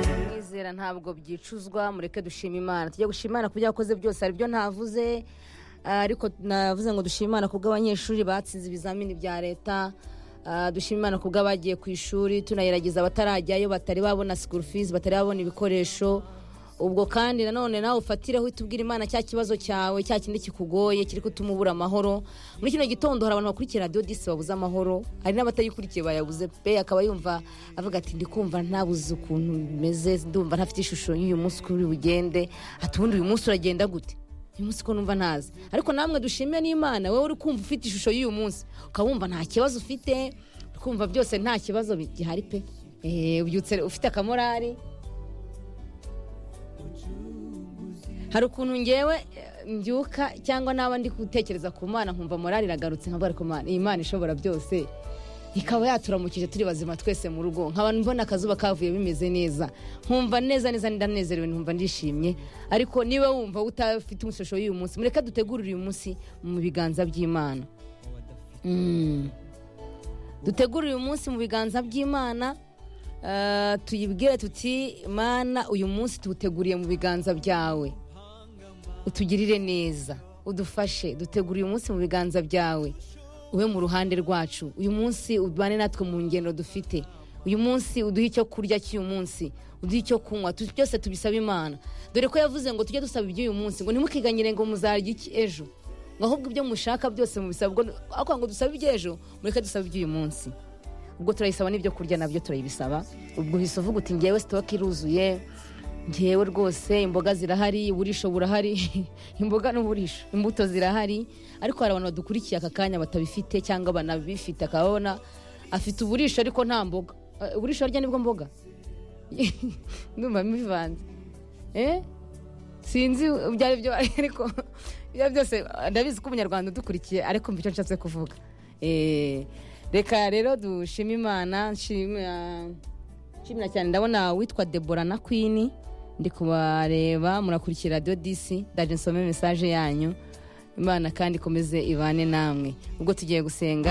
kubera ntabwo byicuzwa mureke dushima imana tujya gushima imana ku byo yakoze byose hari ibyo ntavuze ah, ariko navuze ngo dushima imana ku bw'abanyeshuri batsinze ibizamini bya leta Ah, dushima imana ku bw'abagiye ku ishuri tunagerageza abatarajyayo batari babona sikuru fizi batari babona ibikoresho ubwo kandi nanone nawe ufatireho uhite ubwira imana cya kibazo cyawe cya kindi kikugoye kiri kutuma ubura amahoro muri kino gitondo hari abantu bakurikira radiyo disi babuze amahoro hari n'abatayikurikiye bayabuze pe akaba yumva avuga ati ndi kumva ntabuze ukuntu bimeze ndumva ntafite ishusho y'uyu munsi uko uri bugende ati ubundi uyu munsi uragenda gute uyu munsi ko numva ntazi ariko namwe dushime n'imana wowe uri kumva ufite ishusho y'uyu munsi ukaba wumva nta kibazo ufite uri kumva byose nta kibazo gihari pe Eh, ubyutse ufite akamorari hari ukuntu ngewe eh, mbyuka cyangwa naba ndi gutekereza ku mana nkumva morari iragarutse nkavuga ariko Mana, iyi mana ishobora byose ikaba yaturamukije turi bazima twese mu rugo nkaba mbona akazuba kavuye bimeze neza nkumva neza neza ndanezerewe nkumva ndishimye ariko niba wumva utafite umushusho y'uyu munsi mureke dutegurire uyu munsi mu biganza by'imana Mm. dutegurire uyu munsi mu biganza by'imana eh, tuyibwire tuti mana uyu munsi tuwuteguriye mu biganza byawe utugirire neza udufashe dutegure uyu munsi mu biganza byawe ube mu ruhande rwacu uyu munsi ubane natwe mu ngendo dufite uyu munsi uduhe icyo kurya cy'uyu munsi uduhe icyo kunywa tu- byose tubisabe imana dore ko yavuze ngo tujye dusaba iby'uyu munsi ngo ntimukiganyire ngo muzarya iki ejo ngo ahubwo ibyo mushaka byose mubisaba ubwo ariko ngo dusabe iby'ejo mureke dusabe iby'uyu munsi ubwo turayisaba n'ibyo kurya nabyo turayibisaba ubwo uhise uvuga uti ngewe sitoke iruzuye ngewe rwose imboga zirahari uburisho burahari imboga n'uburisho imbuto zirahari ariko hari abantu badukurikiye aka kanya batabifite cyangwa banabifite akaba abona afite uburisho ariko nta mboga Eh, uburisho harya nibwo mboga ndumva mbivanze eh sinzi ibyo ari byo ariko ibyo ari byose ndabizi ko umunyarwanda udukurikiye ariko mva icyo nshatse kuvuga Eh, reka rero dushime imana nshimira nshimira cyane ndabona witwa debora na kwini ndi kubareba murakurikira radiyo disi ndaje nsome mesaje yanyu imana kandi ikomeze ibane namwe ubwo tugiye gusenga